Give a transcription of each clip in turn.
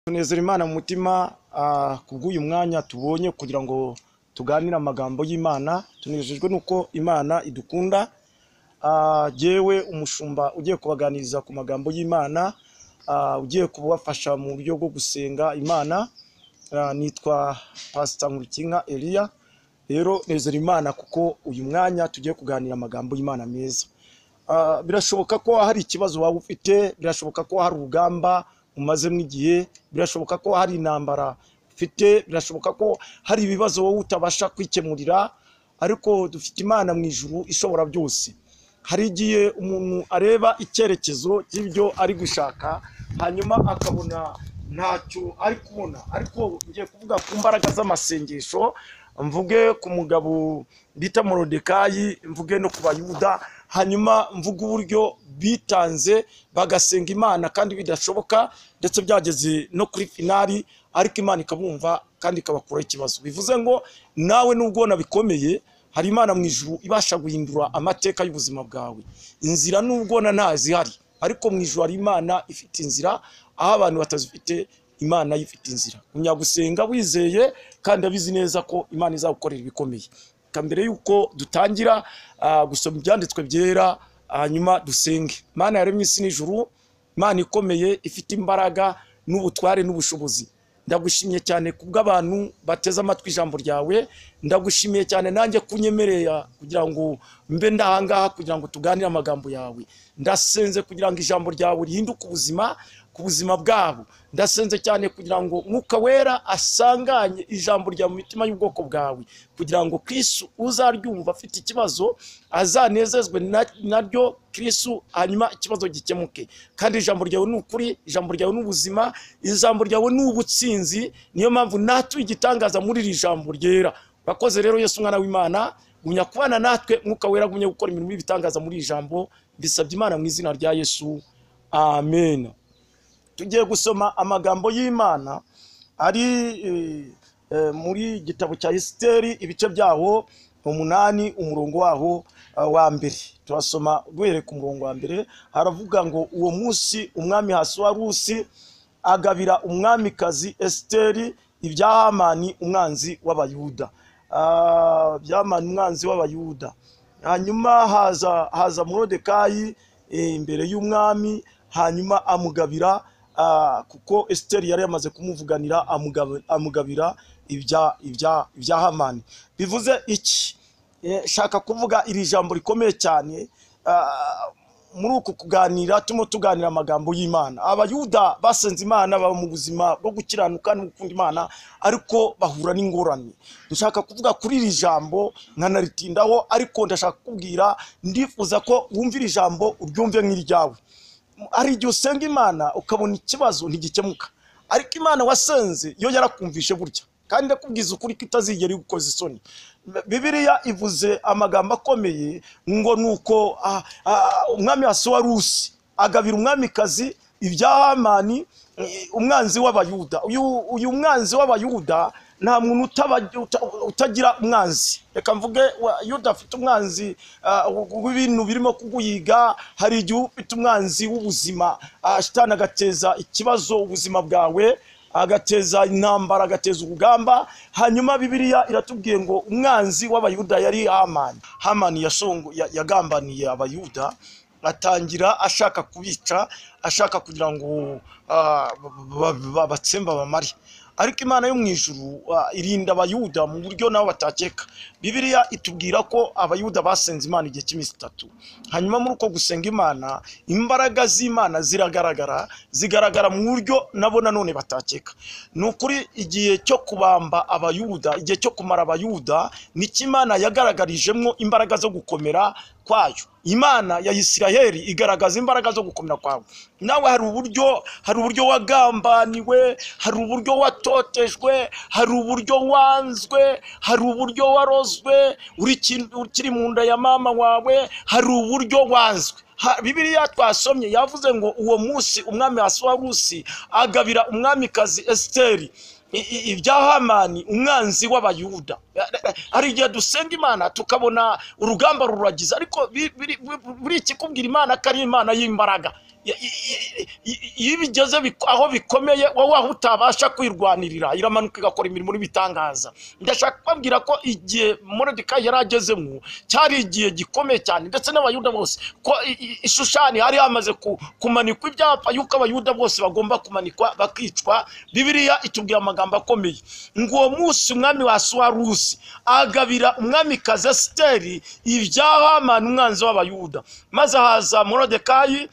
tunezera imana mu mutima ku bw'uyu mwanya tubonye kugira ngo tuganire amagambo y'imana tunejejwe n'uko imana idukunda Ah, jyewe umushumba ugiye kubaganiriza ku magambo y'imana ah, ugiye kubafasha mu buryo bwo gusenga imana Ah, nitwa pasita nkurikiyinka eliya rero nezera imana kuko uyu mwanya tugiye kuganira amagambo y'imana meza Ah, birashoboka ko hari ikibazo waba ufite birashoboka ko hari urugamba umazemo igihe birashoboka ko hari intambara ufite birashoboka ko hari ibibazo wowe utabasha kwikemurira ariko dufite imana mu ijuru ishobora byose hari igihe umuntu areba icyerekezo cy'ibyo ari gushaka hanyuma akabona ntacyo ari kubona ariko ngiye kuvuga ku mbaraga z'amasengesho mvuge ku mugabo bita morodekayi mvuge no ku bayuda hanyuma mvuge uburyo bitanze bagasenga imana kandi bidashoboka ndetse byageze no kuri finari ariko imana ikabumva kandi ikabakuraho ikibazo bivuze ngo nawe nubwo bikomeye hari imana mu ijuru ibasha guhindura amateka y'ubuzima bwawe inzira nubwo na nta zihari ariko mu ijuru hari imana ifite inzira aho abantu batazifite imana yo ifite inzira kumenya gusenga wizeye kandi abizi neza ko imana izagukorera ibikomeye Reka mbere y'uko dutangira ah, gusoma ibyanditswe byera hanyuma dusenge imana yaremye isi n'ijuru imana ikomeye ifite imbaraga n'ubutware n'ubushobozi ndagushimiye cyane kubw'abantu bateze amatwi ijambo ryawe ndagushimiye cyane nanjye kunyemerera kugira ngo mbe ndahangaha kugira ngo tuganire amagambo yawe ndasenze kugira ngo ijambo ryawe rihinduke ubuzima ku buzima bwabo ndasenze cyane kugira ngo mwuka wera asanganye ijambo rya mu mitima y'ubwoko bwawe kugira ngo kristu uzaryumva afite ikibazo azanezezwe na- naryo kristu hanyuma ikibazo gikemuke kandi ijambo ryawe ni ukuri ijambo ryawe ni ubuzima ijambo ryawe ni ubutsinzi niyo mpamvu natuye igitangaza muri iri jambo ryera urakoze rero yesu umwana w'imana gumya kubana natwe mwuka wera gumya gukora imirimo y'ibitangaza muri iri jambo mbisabye imana mu izina rya yesu amen tugiye gusoma amagambo y'imana ari eh, eh, muri igitabo cya esiteri ibice byaho umunani umurongo waho ah, wa mbere turasoma duhereye ku murongo wa mbere haravuga ngo uwo munsi umwami hasuwarusi agabira umwamikazi esiteri ibya hamani umwanzi w'abayuda Ah, bya hamani umwanzi w'abayuda hanyuma haza haza morodekayi eh, imbere y'umwami hanyuma amugabira ah, kuko esiteri yari yamaze kumuvuganira amugab- amugabira ibya ibya ibya hamani bivuze iki Eh, shaka kuvuga iri jambo rikomeye cyane ah, muri uku kuganira turimo tuganira amagambo y'imana abayuda basenze imana baba mu buzima bwo gukiranuka no gukunda imana ariko bahura n'ingorane ndashaka kuvuga kuri iri jambo nkanaritindaho ariko ndashaka kukubwira ndifuza ko wumva iri jambo uryumve nk'iryawe hari igihe usenga imana ukabona ikibazo ntigikemuka ariko imana wasenze yo yarakumvishe burya kandi ndakubwiza ukuri ko itazigera igukoza isoni bibiliya ivuze amagambo akomeye ngo ni uko ah, ah, umwami hasuwarusi agabira umwamikazi ibya hamani eh, umwanzi w'abayuda uyu uyu mwanzi w'abayuda nta muntu utaba- uta- utagira umwanzi reka mvuge wa- yuda afite umwanzi ah, w'ibintu birimo kuguyiga hari igihe uba ufite umwanzi w'ubuzima ah, shitani agateza ikibazo ubuzima bwawe agateza intambara agateza urugamba hanyuma bibiliya iratubwiye ngo umwanzi w'abayuda yari hamani hamani yashongo- ya- yagambaniye abayuda atangira ashaka kubica ashaka kugira ngo ah, ba- ba- ba- batsembe abamare ariko imana yo mu ijuru ah, irinda abayuda mu buryo nabo batakeka bibiliya itubwira ko abayuda basenze imana igihe cy'iminsi itatu hanyuma muri uko gusenga imana imbaraga z'imana ziragaragara zigaragara mu buryo nabo nanone batakeka ni ukuri igihe cyo kubamba abayuda igihe cyo kumara abayuda nicyo imana yagaragarijemo imbaraga zo gukomera kwayo imana ya isiraheli igaragaza imbaraga zo gukomera kwawe nawe hari uburyo hari uburyo wagambaniwe hari uburyo watotejwe hari uburyo wanzwe hari uburyo warozwe uri kin- ukiri mu nda ya mama wawe hari uburyo wanzwe Ha- bibiliya twasomye yavuze ngo uwo munsi umwami hasuwarusi agabira umwamikazi esiteri i- i- ibya hamani umwanzi w'abayuda hari igihe dusenga imana tukabona urugamba ruragiza ariko bi- biri- buri ikikubwira imana ko ari imana y'imbaraga i- i- i- iyo bigeze bik- aho bikomeye wowe aho utabasha kwirwanirira iramanuka igakora imirimo n'ibitangaza ndashaka kubabwira ko igihe morodikayi yari agezemo cyari igihe gikomeye cyane ndetse n'abayuda bose ko i- i- ishushani hari hamaze ku- kumanikwa ibyapa yuko abayuda bose bagomba kumanikwa bakicwa bibiliya itubwira amagambo akomeye ngo uwo munsi umwami wa suwarusi agabira umwamikazi esiteri ibya hamani umwanzi w'abayuda maze haza morodekayi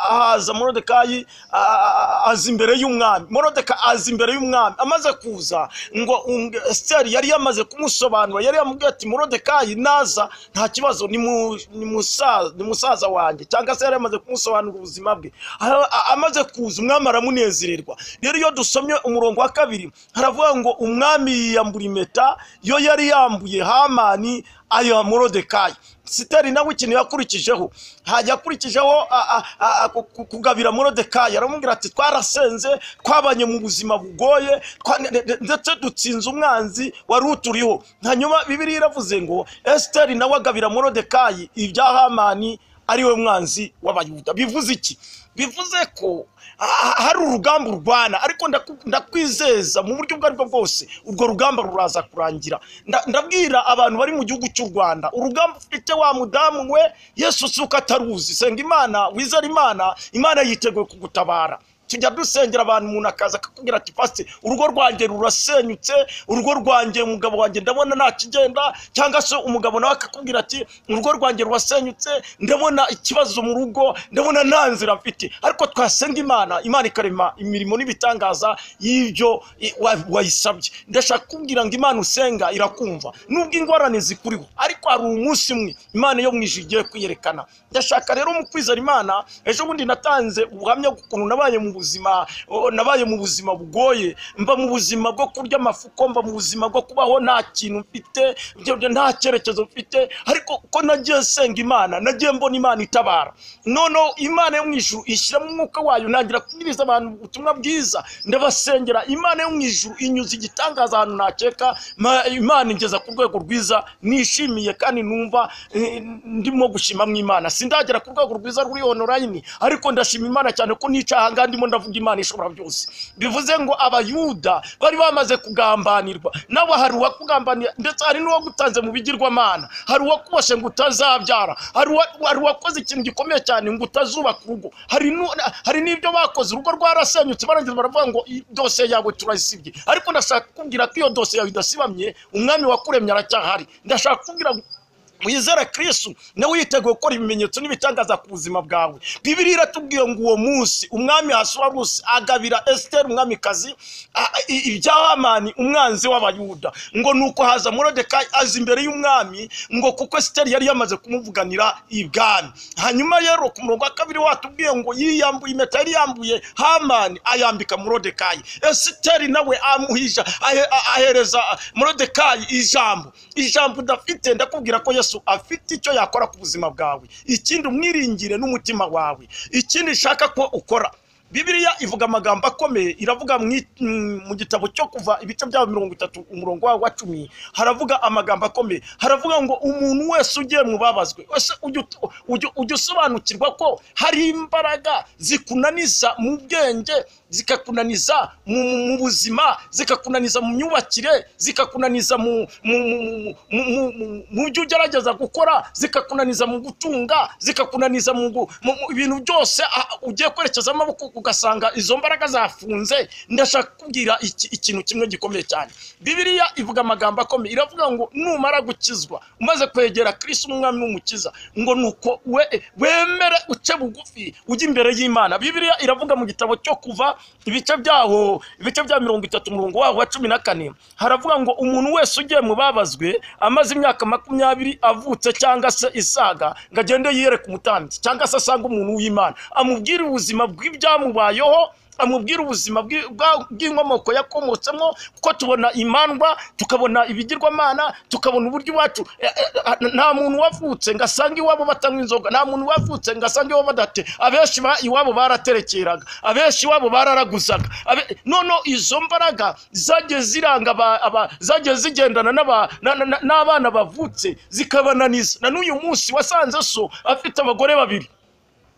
ahaza morodekayi a- a- a- aza imbere y'umwami morodeka aza imbere y'umwami amaze kuza ngo unge- esiteri yari yamaze kumusobanura yari yamubwiye ati morodekayi naza nta kibazo ni mu- ni musa- ni musaza wanjye cyangwa se yari yamaze kumusobanurira ubuzima bwe A- a- amaze kuza umwami aramunezererwa rero iyo dusomye umurongo wa kabiri haravuga ngo umwami yiyambura impeta yo yari yambuye hamani ayiha morodekayi siteri nawe ikintu yakurikijeho hajya akurikijeho a- a- a- ku- ku- kugabira morodekayi aramubwira ati twarasenze twabanye mu buzima bugoye twa- nde- nde- ndetse dutsinze umwanzi wari uturiho hanyuma bibiriya iravuze ngo esiteri nawe agabira morodekayi ibya hamani ariwe mwanzi w'abayuda bivuze iki bivuze ko ha- hari urugamba urwana ariko ndaku- ndakwizeza mu buryo ubwo aribwo bwose urwo rugamba ruraza kurangira Nda- ndabwira abantu bari mu gihugu cy'u rwanda urugamba ufite wa mudamu we yesu si uko ataruzi senga imana wizera imana imana yiteguye kugutabara tujya dusengera abantu umuntu akaza akakubwira ati pasi urugo rwanjye rurasenyutse urugo rwanjye umugabo wanjye ndabona nta kigenda cyangwa se umugabo nawe akakubwira ati urugo rwanjye rurasenyutse ndabona ikibazo mu rugo ndabona nta nzira mfite ariko twasenga imana imana ikarema imirimo n'ibitangaza y'ibyo i- wa- wayisabye ndashaka kubwira ngo imana usenga irakumva nubwo ingorane zikuriho ariko hari umunsi umwe imana yo mu ijuru igiye kwiyerekana ndashaka rero mu kwizera imana ejo bundi natanze ubuhamya bw'ukuntu nabaye mu buzima o- nabaye mu buzima bugoye mba mu buzima bwo kurya amafuko mba mu buzima bwo kubaho nta kintu mfite ibyo- ibyo nta cyerekezo mfite ariko ko nagiye senga imana nagiye mbona imana itabara noneho imana yo mu ijuru ishyiramo umwuka wayo ntangira kubwiriza abantu ubutumwa bwiza ndabasengera imana yo mu ijuru inyuze igitangaza ahantu ntakeka ma- imana ingeza ku rwego rwiza nishimiye kandi numva eh, ndimo gushimamo imana sindagera ku rwego rwiza ruri onorayini ariko ndashima imana cyane ko nica ahangaha ndimo ndavuga imana ishobora byose bivuze ngo abayuda bari bamaze kugambanirwa nawe hari uwakugambanira ndetse hari n'uwagutanze mu bigirwamana hari uwakuboshye ngo utazabyara hari uwa- hari uwakoze ikintu gikomeye cyane ngo utazubaka urugo hari nu- hari n'ibyo bakoze urugo rwarasenyutse barangiza baravuga ngo "Iyi dosiye yawe turayisibye ariko ndashaka kukubwira ko iyo dosiye yawe idasibamye umwami wakuremye aracyahari ndashaka kukubwira ngo wizera kristu nawe yiteguye gukora ibimenyetso n'ibitangaza ku buzima bwawe bibiri iratubwiye ngo uwo munsi umwami hasuwarusi agabira esiteri umwamikazi a- a- i- ibya hamani umwanzi w'abayuda ngo nuko haza morodekayi aza imbere y'umwami ngo kuko esiteri yari yamaze kumuvuganira ibwami hanyuma rero ku murongo wa kabiri watubwiye ngo yiyambuye impeta yari yambuye hamani ayambika morodekayi esiteri nawe amuhisha ahe- a- ahereza morodekayi ijambo ijambo udafite ndakubwira ko yesu afite icyo yakora ku buzima bwawe ikindi umwiringire n'umutima wawe ikindi nshaka ko ukora bibiliya ivuga amagambo akomeye iravuga mu i- mm, mu gitabo cyo kuva ibice byabo mirongo itatu umurongo wawo wa cumi haravuga amagambo akomeye haravuga ngo umuntu wese ugiye mu babazwe ese ujya ut- ujya- ujya usobanukirwa ko hari imbaraga zikunaniza mu bwenge zikakunaniza mu, mu, mu buzima zikakunaniza mu myubakire zikakunaniza mu mu, mu, mu, mu, mu, mu, mu byo ugerageza gukora zikakunaniza mu gutunga zikakunaniza mu, gu- mu, mu ibintu byose ah, ugiye kwerekeza amaboko ugasanga izo mbaraga zafunze ndashaka kubwira iki- ikintu kimwe gikomeye cyane bibiliya ivuga amagambo akomeye iravuga ngo numara gukizwa umaze kwegera kristo umwami n'umukiza ngo nuko we wemere uce bugufi ujye imbere y'imana bibiliya iravuga mu gitabo cyo kuva ibice byaho ibice bya mirongo itatu umurongo waho wa cumi na kane haravuga ngo umuntu wese ugiye mu babazwe amaze imyaka makumyabiri avutse cyangwa se isaga ngo agende yiyereke umutambyi cyangwa se asange umuntu w'imana amubwire ubuzima bw'ibyamubayeho amubwira ubuzima bw'i- bwa- bw'inkomoko yakomotsemo kuko tubona imandwa tukabona ibigirwamana tukabona uburyo iwacu eh, eh, nta muntu wavutse ngo asange iwabo batanywa inzoga nta muntu wavutse ngo asange iwabo badate abenshi ba- iwabo baraterekeraga abenshi iwabo bararaguzaga Abe- noneho izo mbaraga zagiye ziranga aba- aba- zagiye zigendana n'aba- na- na- na- n'abana bavutse zikabananiza na n'uyu munsi wasanze so afite abagore babiri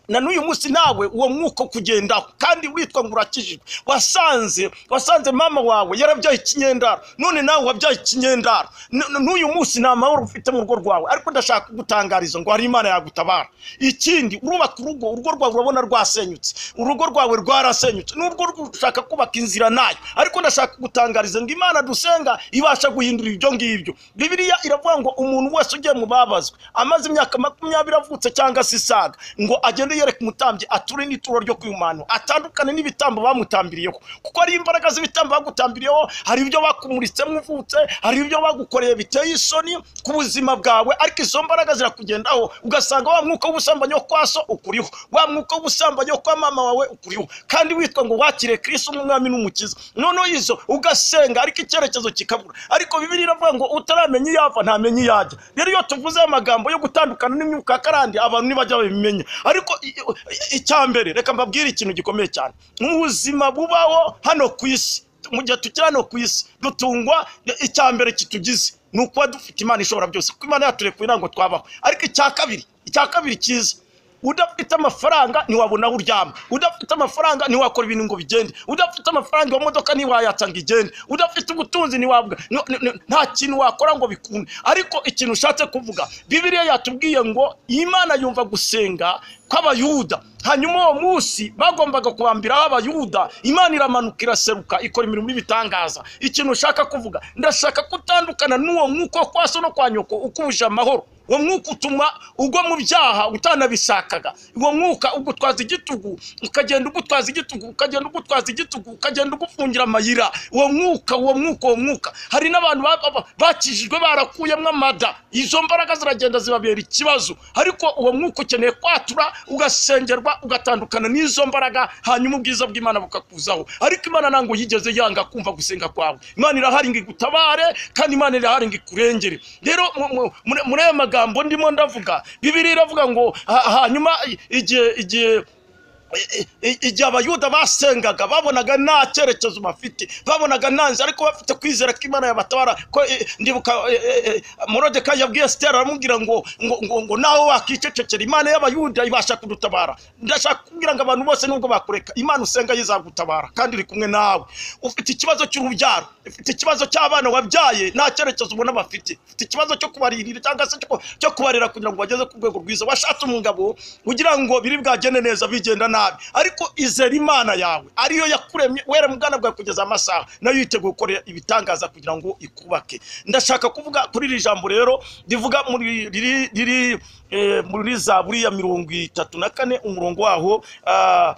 na n'uyu munsi nawe uwo mwuka kugendaho kandi witwa ngo urakijijwe wasanze wasanze mama wawe yarabyaye ikinyendaro none nawe wabyaye ikinyendaro N- n- n'uyu munsi nta mahoro ufite mu rugo rwawe ariko ndashaka kugutangariza ngo hari imana yagutabara ikindi urubaka urugo urugo rwawe urabona rwasenyutse urugo rwawe rwarasenyutse n'urwo rw- ushaka kubaka inzira nayo ariko ndashaka kugutangariza ngo imana dusenga ibasha guhindura ibyo ngibyo bibiliya iravuga ngo umuntu wese ugiye mu babazwe amaze imyaka makumyabiri avutse cyangwa se isaga ngo agende yereka umutambyi ature n'ituro ryo kwihumana atandukane n'ibitambo bamutambiriyeho kuko ari imbaraga z'ibitambo bagutambiriyeho hari ibyo bakumuritsemo uvutse hari ibyo bagukoreye biteye isoni ku buzima bwawe ariko izo mbaraga zirakugendaho ugasanga wa mwuka w'ubusambanyi wo kwa so ukuriho wa mwuka w'ubusambanyi wo kwa mama wawe ukuriho kandi witwa ngo wakire kirisi nk'umwami n'umukiza noneho izo ugasenga ariko icyerekezo kikabura ariko bibiri iravuga ngo utaramenya iyo ava ntamenya iyo ajya rero iyo tuvuze amagambo yo gutandukana n'imyuka ya karande abantu ntibajya babimenya ariko i- i- icya mbere reka mbabwire ikintu gikomeye cyane mu buzima bubaho hano ku isi mu gihe tukiri hano ku isi dutungwa icya mbere kitugize ni ukuba dufite imana ishobora byose kuko imana yaturekuye ntabwo twabaho ariko icya kabiri icya kabiri cyiza udafite amafaranga ntiwabona aho uryama udafite amafaranga ntiwakora ibintu ngo bigende udafite amafaranga iyo modoka ntiwayatsa ngo igende udafite ubutunzi ntiwabwa no- no- no- nta kintu wakora ngo bikunde ariko ikintu ushatse kuvuga bibiliya yatubwiye ngo imana yumva gusenga kw'abayuda hanyuma uwo munsi bagombaga kubambiraho abayuda imana iramanuka iraseruka ikora imirimo y'ibitangaza ikintu ushaka kuvuga ndashaka kutandukana n'uwo mwuka wo kwa so no kwa nyoko ukuje amahoro uwo mwuka utuma ugwa mu byaha utanabishakaga uwo mwuka ugutwaza igitugu ukagenda ugutwaza igitugu ukagenda ugutwaza igitugu ukagenda ugufungira amayira uwo mwuka uwo mwuka uwo mwuka hari n'abantu ba- ba- bakijijwe barakuyemo amada izo mbaraga ziragenda zibabera ikibazo ariko uwo mwuka ukeneye kwatura ugasengerwa ugatandukana n'izo mbaraga hanyuma ubwiza bw'imana bukakuzaho ariko imana ntabwo yigeze yanga kumva gusenga kwawe imana irahari ngo igutabare kandi imana irahari ngo ikurengere rero mu- mu- muri- muri ayo magambo ndimo ndavuga bibiri iravuga ngo ha- hanyuma igihe igihe i- i- igihe abayuda basengaga babonaga nta cyerekezo bafite babonaga nta nzira ariko bafite kwizera ko imana yabatabara ko eh, ndibuka eh, eh, eh, morodeka yabwiye sitera aramubwira ngo ngo ngo ngo nawe wakicecekera imana y'abayuda ibasha kudutabara ndashaka kubwira ngo abantu bose nubwo bakureka imana usenga yizagutabara kandi iri kumwe nawe ufite ikibazo cy'urubyaro ufite ikibazo cy'abana wabyaye nta cyerekezo ubona bafite ufite ikibazo cyo kubaririra cyangwa se cyo- cyo kubarera kugira ngo bageze ku rwego rwiza washatse umugabo ugira ngo biri bwagende neza bigenda nabi ariko izera imana yawe ariyo yakuremye wera mu bwana bwawe kugeza amasaha nayo yiteguye gukora ibitangaza kugira ngo ikubake ndashaka kuvuga kuri iri jambo rero rivuga muri riri riri eh, muri za buriya mirongo itatu na kane umurongo waho ah,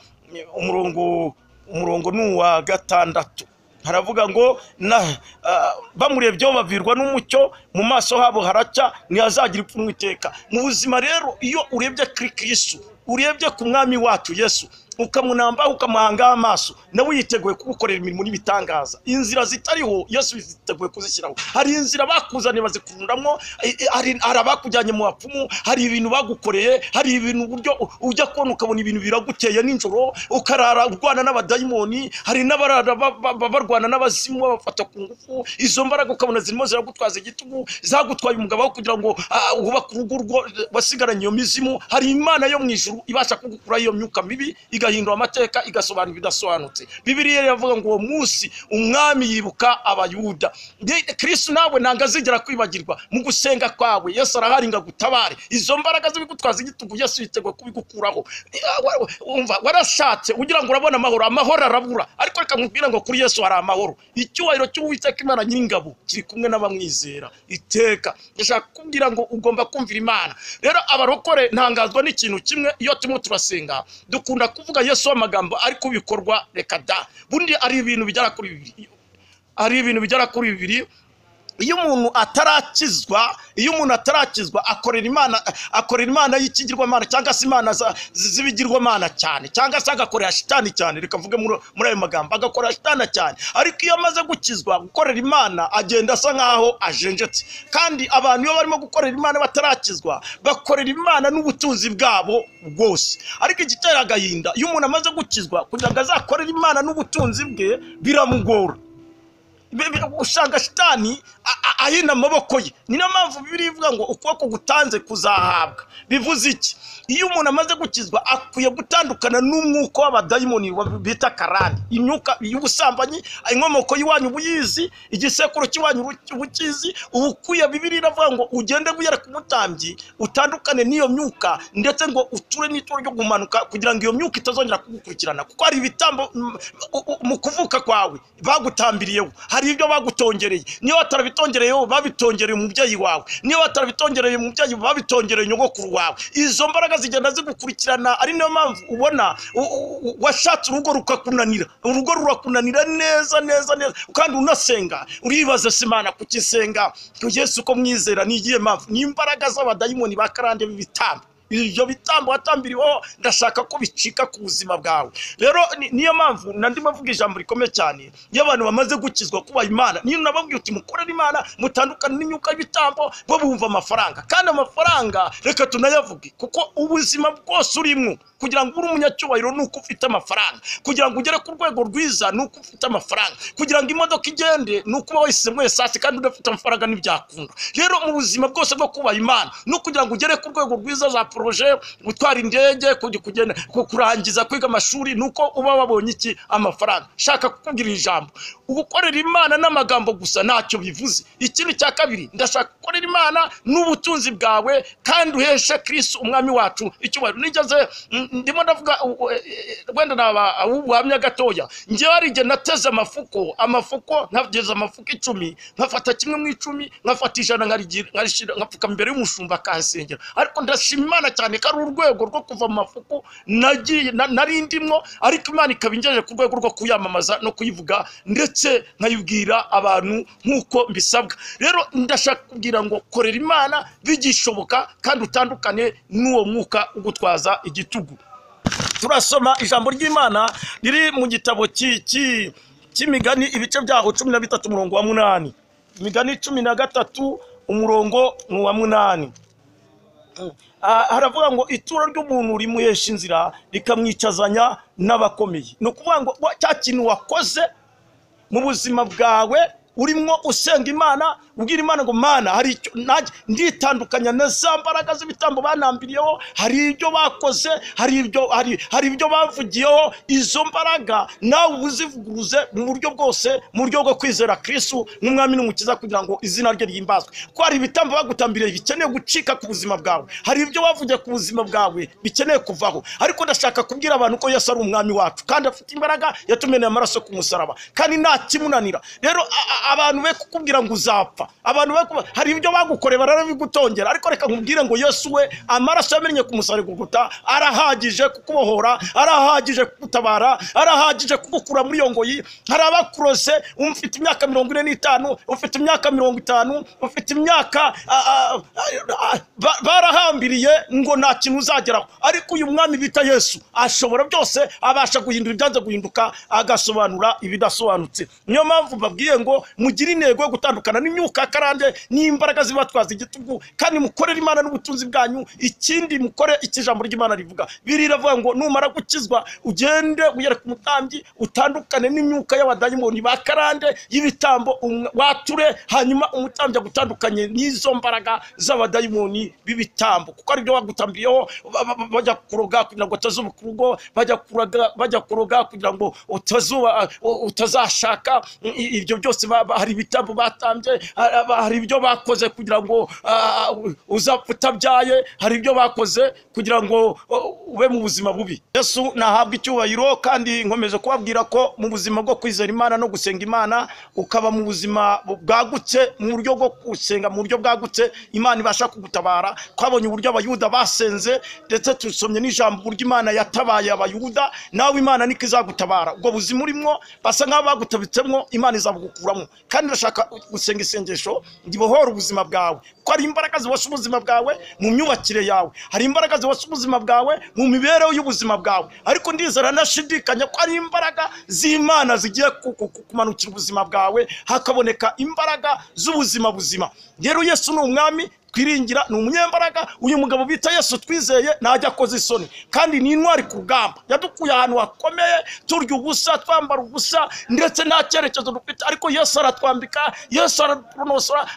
umurongo umurongo ni uwa gatandatu haravuga ngo na ah, bamurebyeho bavirwa n'umucyo mu maso habo haracya ntihazagira ipfunwe iteka mu buzima rero iyo urebye kuri kristu urebye ku mwami wacu yesu ukamunamba ukamuhangaho amaso nawe yiteguye kugukorera imirimo n'ibitangaza inzira zitariho yesu yiteguye kuzishyiraho hari inzira bakuzaniye bazikururamo eh, eh, hari hari abakujyanye mu bapfumu hari ibintu bagukoreye hari ibintu uburyo u- ujya kubona ukabona ibintu biraguteye nijoro ukarara urwana n'abadayimoni hari n'abarara ba- ba- ba- barwana n'abazimu babafata ku ngufu izo mbaraga ukabona zirimo ziragutwaza igitugu zagutwaye umugabo wawe kugira ngo ah, wubake urugo urwo wasigaranye iyo mizimu hari imana yo mu ijuru ibasha kugukuraho iyo myuka mibi igahindura amateka igasobanura ibidasobanutse bibiriya iravuga ngo uwo munsi umwami yibuka abayuda Ndi- kristu nawe ntabwo azigera kwibagirwa mu gusenga kwawe yesu arahari ngo agutabare izo mbaraga zibigutwaza igitugu yesu yiteguye kubigukuraho Ah, wa- wa- wumva warashatse ugira ngo urabona amahoro amahoro arabura ariko reka nkubwire ngo kuri yesu hari amahoro icyubahiro cy'uwiteka imana nyir'ingabo kiri kumwe n'abamwizera iteka ndashaka kukubwira ngo ugomba kumvira imana rero abarokore ntangazwa n'ikintu kimwe iyo turimo turasenga dukunda kuvuga yesu amagambo ariko bikorwa reka da bundi ari ibintu bigera kuri bibiri ari ibintu bigera kuri bibiri iyo umuntu atarakizwa iyo umuntu atarakizwa akorera imana akorera imana y'ikigirwamana cyangwa se imana za- z'ibigirwamana cyane cyangwa se agakorera shitani cyane reka mvuge muri muri ayo magambo agakorera shitani cyane ariko iyo amaze gukizwa gukorera imana agenda asa nk'aho ajenjetse kandi abantu iyo barimo gukorera imana batarakizwa bakorera imana n'ubutunzi bwabo bwose ariko igitera agahinda iyo umuntu amaze gukizwa kugira ngo azakorere imana n'ubutunzi bwe biramugora Be- be- usanga shitani a- a- ahina amaboko ye ni niyo mpamvu bibiri ivuga ngo ukuboko gutanze kuzahabwa bivuze iki iyo umuntu amaze gukizwa akwiye gutandukana n'umwuka w'abadayimoni wa- bita karani imyuka y'ubusambanyi inkomoko y'iwanyu uba uyizi igisekuru cy'iwanyu ubu- uba ukizi uba ukwiye bibiri iravuga ngo ugende wiyere ku mutambyi utandukane n'iyo myuka ndetse ngo uture n'ituro ryo gumanuka kugira ngo iyo myuka itazongera kugukurikirana kuko hari ibitambo mm, u- u- mu kuvuka kwawe bagutambiriyeho hari ibyo bagutongereye niyo batarabitongereyeho babitongereye umubyeyi wawe niyo batarabitongereye umubyeyi babitongereye nyogokuru wawe izo mbaraga zigenda zigukurikirana ari niyo mpamvu ubona u- u- u- washatse urugo rukakunanira urugo rurakunanira neza neza neza kandi unasenga uribaza simana kukisenga yesu ko mwizera ni igihe mpamvu ni imbaraga z'abadayimoni ba karande b'ibitambo ibyo bitambo watambiriweho ndashaka ko bicika ku buzima bwawe rero ni- niyo mpamvu nandi bavuga ijambo rikomeye cyane iyo abantu bamaze gukizwa kuba imana niyo nababwiye uti mukorere imana mutandukane n'imyuka y'ibitambo bo bumva amafaranga kandi amafaranga reka tunayavuge kuko ubuzima bwose urimo kugira ngo ube umunyacyubahiro ni uko ufite amafaranga kugira ngo ugere ku rwego rwiza ni uko ufite amafaranga kugira ngo imodoka igende ni uko uba wayisemwe esase kandi udafite amafaranga ntibyakunda rero mu buzima bwose bwo kubaha imana ni ukugira ngo ugere ku rwego rwiza za poroje gutwara indege kujya kugenda ku- kurangiza kwiga amashuri ni uko uba wabonye iki amafaranga shaka kukubwira ijambo gukorera imana n'amagambo gusa ntacyo bivuze ikindi cya kabiri ndashaka gukorera imana n'ubutunzi bwawe kandi uheshe kirisi umwami wacu icyubahiro nigeze mm, ndimo ndavuga u- u- e- e- wenda naba ubuhamya gatoya njyewe hari igihe nateze amafuko amafuko nageze amafuko icumi nkafata kimwe mu icumi nkafata ijana nkarigira- nkarishyira- ngapfuka imbere y'umushumba akansengera ariko ndashima imana cyane ko ari urwego rwo kuva mu mafuko nagiye na- nari ndimwo ariko imana ikaba ingejeje ku rwego rwo kuyamamaza no kuyivuga ndetse nkayibwira abantu nk'uko mbisabwa rero ndashaka kubwira ngo korera imana bigishoboka kandi utandukane n'uwo mwuka ugutwaza igitugu turasoma ijambo ry'imana riri mu gitabo ki- ki- cy'imigani ibice byaho cumi na bitatu umurongo wa munani imigani cumi na gatatu umurongo ni uwa munani Ah, haravuga ngo ituro ry'umuntu rimuhesha inzira rikamwicazanya n'abakomeye ni ukuvuga ngo wa- cya kintu wakoze mu buzima bwawe urimo usenga imana ubwira imana ngo mana hari icyo nanjye nditandukanya na za mbaraga z'ibitambo banambiriyeho hari ibyo bakoze hari ibyo hari hari ibyo bavugiyeho izo mbaraga nawe uzivuguruze mu buryo bwose mu buryo bwo kwizera kristu nk'umwami n'umukiza kugira ngo izina rye ryimbazwe ko hari ibitambo bagutambiriye bikeneye gucika ku buzima bwawe hari ibyo bavugiye ku buzima bwawe bikeneye kuvaho ariko ndashaka kubwira abantu ko yesu ari umwami wacu kandi afite imbaraga yatumeneye amaraso ku musaraba kandi nta kimunanira rero a- a- abantu be kukubwira ngo uzapfa abantu be kuba- hari ibyo bagukoreye barabigutongera ariko reka nkubwire ngo yesu we amaraso yamennye ku musaraba gukuta arahagije kukubohora arahagije kugutabara arahagije kugukura muri iyo ngoyi hari abakurose ufite imyaka mirongo ine n'itanu ufite imyaka mirongo itanu ufite imyaka a- a- a- a- ba- barahambiriye ngo nta kintu uzageraho ariko uyu mwami bita yesu ashobora byose abasha guhindura ibyanze guhinduka agasobanura ibidasobanutse niyo mpamvu mbabwiye ngo mugire intego yo gutandukana n'imyuka ya karande n'imbaraga zibatwaza igitugu kandi mukorere imana n'ubutunzi bwanyu ikindi mukore icyo ijambo ry'imana rivuga biri iravuga ngo numara gukizwa ugende wiyere ku mutambyi utandukane n'imyuka y'abadayimoni ba karande y'ibitambo um- wature hanyuma umutambyi agutandukanye n'izo mbaraga z'abadayimoni b'ibitambo kuko ari byo bagutambiriyeho ba- ba- ba- bajya kuroga kugira ngo utazuba urugo bajya kuroga bajya kuroga kugira ngo utazuba u- utazashaka i- ibyo byose ba- ba- hari ibitambo batambye hari aba- hari ibyo bakoze kugira ngo ah, u- uzapfa utabyaye hari ibyo bakoze kugira ngo uh, ube mu buzima bubi yesu nahabwa icyubahiro kandi nkomeje kubabwira ko mu buzima bwo kwizera imana no gusenga imana ukaba mu buzima bu- bwagutse mu buryo bwo gusenga mu buryo bwagutse imana ibasha kugutabara twabonye uburyo abayuda basenze ndetse tusomye n'ijambo uburyo imana yatabaye abayuda nawe imana niko izagutabara ubwo buzima urimo basa nk'aho bagutabitsemo imana izabugukuramo kandi ndashaka gusenga isengesho gibohora ubuzima bwawe ko hari imbaraga zibasha ubuzima bwawe mu myubakire yawe hari imbaraga zibasha ubuzima bwawe mu mibereho y'ubuzima bwawe ariko ndizera nashidikanya ko hari imbaraga z'imana zigiye ku- ku- ku- kumanukira ubuzima bwawe hakaboneka imbaraga z'ubuzima buzima rero yesu ni umwami twiringira ni umunyembaraga uyu mugabo bita yesu twizeye ntajya akoze isoni kandi ni intwari ku rugamba yadukuye ahantu hakomeye turya ubusa twambara ubusa ndetse nta cyerekezo dufite ariko yesu aratwambika yesu aratunosora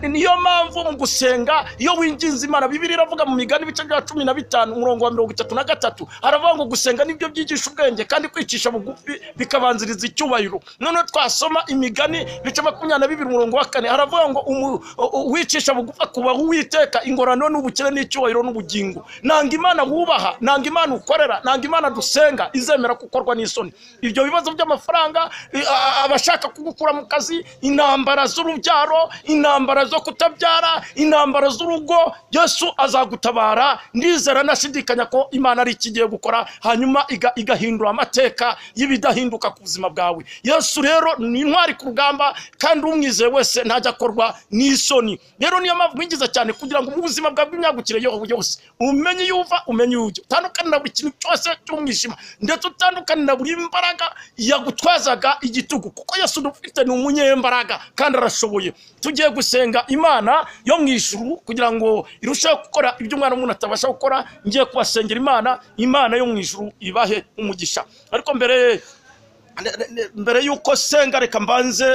niyo mpamvu mu gusenga iyo winginze imana bibiri iravuga mu migani ibice bya cumi na bitanu umurongo wa mirongo itatu na gatatu haravuga ngo gusenga nibyo byigisha ubwenge kandi kwicisha bugufi bikabanziriza icyubahiro noneho twasoma imigani ibice makumyabiri na bibiri umurongo wa kane haravuga ngo umu- uwicisha bugufi akubaha uwiteka ingorane n'ubukire n'icyubahiro n'ubugingo nanga imana wubaha nanga imana ukorera nanga imana dusenga izemera gukorwa n'isoni ibyo bibazo by'amafaranga i- a- abashaka kugukura mu kazi intambara z'urubyaro intambara zo kutabyara intambara z'urugo yesu azagutabara ndizera nashidikanya ko imana ari ikigiye gukora hanyuma iga- igahindura amateka y'ibidahinduka ku buzima bwawe yesu rero ni intwari ku rugamba kandi umwizeye wese ntajya akorwa n'isoni rero niyo mpamvu mwinjiza cyane kugira ngo mu buzima bwawe bw'imyagukire yo- yose umenye iyo uva umenye iyo ujya utandukane na buri kintu cyose cy'umwijima ndetse utandukane na buri mbaraga yagutwazaga igitugu kuko yesu dufite ni umunyembaraga kandi arashoboye tugiye gusenga imana yo mu ijuru kugira ngo irusheho gukora ibyo umwana w'umuntu atabasha gukora ngiye kubasengera imana imana yo mu ijuru ibahe umugisha ariko mbere ne- ne- ne- mbere y'uko senga reka mbanze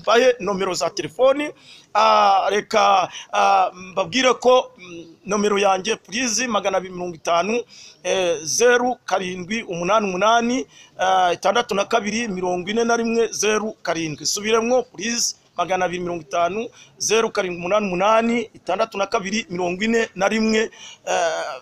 mbahe nomero za telefoni ah, reka ah, mbabwire ko mm, nomero yanjye purizi magana abiri mirongo itanu eh, zeru karindwi umunani umunani ah, itandatu na kabiri mirongo ine na rimwe zeru karindwi subiremwo purizi magana abiri mirongo itanu zeru karindwi umunani umunani itandatu na kabiri mirongo ine na rimwe eh,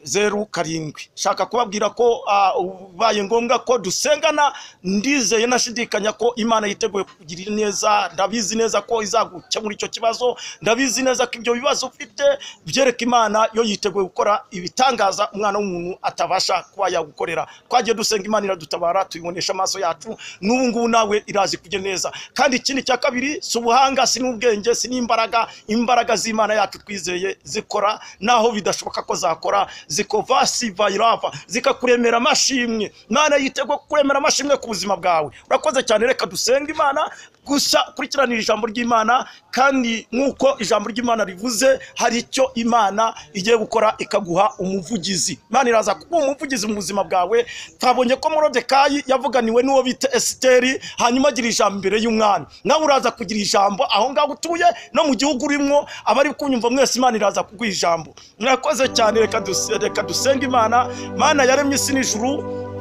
zeru karindwi shaka kubabwira ko ah, ubaye ngombwa ko dusengana ndizeye nashidikanya ko imana yiteguye kugirira neza ndabizi neza ko izagukemura icyo kibazo ndabizi neza ko ibyo bibazo ufite byereka imana yo yiteguye gukora ibitangaza umwana w'umuntu atabasha kuba yagukorera twagiye dusenga imana iradutabara tuyibonesha amaso yacu n'ubu ngubu nawe irazi kujya neza kandi ikindi cya kabiri si ubuhanga si n'ubwenge si n'imbaraga imbaraga z'imana yacu twizeye zikora naho bidashoboka ko zakora zikova sivayirava zikakuremera amashimwe imana yiteguye kuremera amashimwe ku buzima bwawe urakoze cyane reka dusenga imana gusa kurikiranira ijambo ry'imana kandi nk'uko ijambo ry'imana rivuze hari icyo imana igiye gukora ikaguha umuvugizi imana iraza kuba umuvugizi mu buzima bwawe twabonye ko morodekayi yavuganiwe n'uwo bita esiteri hanyuma agira ijambo imbere y'umwami nawe uraza kugira ijambo aho ngaho utuye no mu gihugu urimo abari kunyumva mwese imana iraza kuguha ijambo mwakoze cyane reka duse- reka dusenga imana imana yaremye isi n'ijuru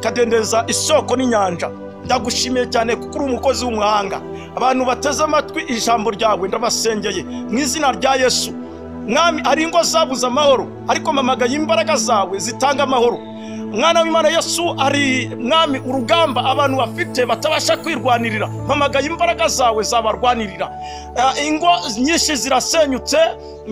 ikadendeza isoko n'inyanja ndagushimiye cyane kuko uri umukozi w'umuhanga abantu bateze amatwi ijambo ryawe ndabasengeye mu izina rya yesu mwami hari ingo zabuze amahoro ariko mpamagaye imbaraga zawe zitanga amahoro mwana w'imana yesu ari mwami urugamba abantu bafite batabasha kwirwanirira mpamagaye imbaraga zawe zabarwanirira Ah, ingo nyinshi zirasenyutse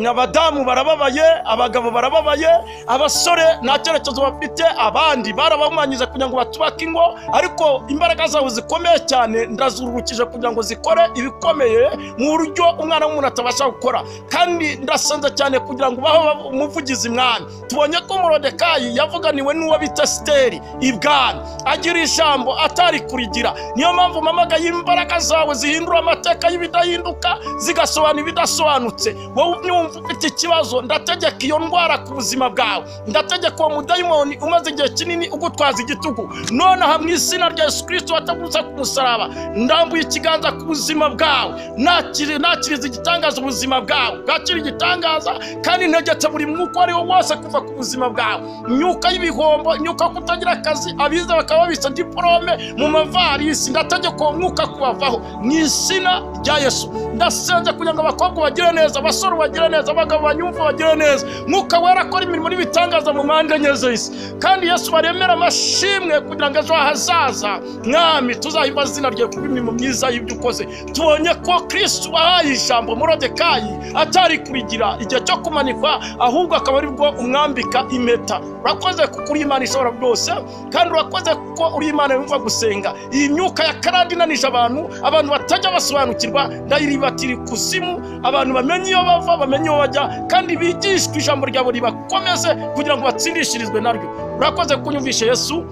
abadamu barababaye abagabo barababaye abasore nta cyerekezo bafite abandi barabahumanyije kugira ngo batubake ingo ariko imbaraga zawe zikomeye cyane ndazururukije kugira ngo zikore ibikomeye mu buryo umwana w'umuntu atabasha gukora kandi ndasenze cyane kugira ngo baho umuvugizi mwami tubonye ko morodekayi yavuganiwe n'uwo bita siteri ibwami agira ijambo atari kurigira niyo mpamvu mpamagaye imbaraga zawe zihindura amateka y'ibidahinduka zigasobanura ibidasobanutse wowe unyumva ufite ikibazo ndategeka iyo ndwara ku buzima bwawe ndategeka uwo mudayimoni umaze igihe kinini ugutwaza igitugu nonaha mu izina rya yesu kirisito wataguza ku musaraba ndambuye ikiganza ku buzima bwawe nakiri- nakiriza igitangaza ubuzima bwawe bwakira igitangaza kandi ntegetse buri mwuka uwo ari wo wose kuva ku buzima bwawe imyuka y'ibihombo imyuka yo kutagira akazi abiza bakaba babitsa diporome mu mavarisi ndategeka uwo mwuka kubavaho mu izina rya yesu ndasenze kugira ngo abakobwa bagire neza abasore bagire neza abagabo banyumva bagire neza mwuka wera akora imirimo n'ibitangaza mu mpande enye z'isi kandi yesu baremera amashimwe kugira ngo ejo hazaza mwami tuzahimba izina ryawe kuba imirimo myiza y'ibyo ukoze tubonye ko kristu wahaye ijambo morodekayi atari kurigira igihe cyo kumanikwa ahubwo akaba ari bwo umwambika impeta urakoze kuko uri imana ishobora byose kandi urakoze kuko uri imana yumva gusenga iyi myuka ya karande inanije abantu abantu batajya basobanukirwa ndayiribatira ikuzimu abantu bamenye iyo bava bamenye iyo bajya kandi bigishwe ijambo ryawe ribakomeze kugira ngo batsindishirizwe naryo urakoze kunyumvishe yesu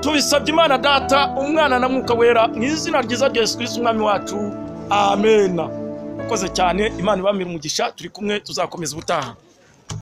tubisabye imana data umwana na mwuka wera mu izina ryiza rya yesu kirisiti umwami wacu amena ukoze cyane imana ibamire umugisha turi kumwe tuzakomeza ubutaha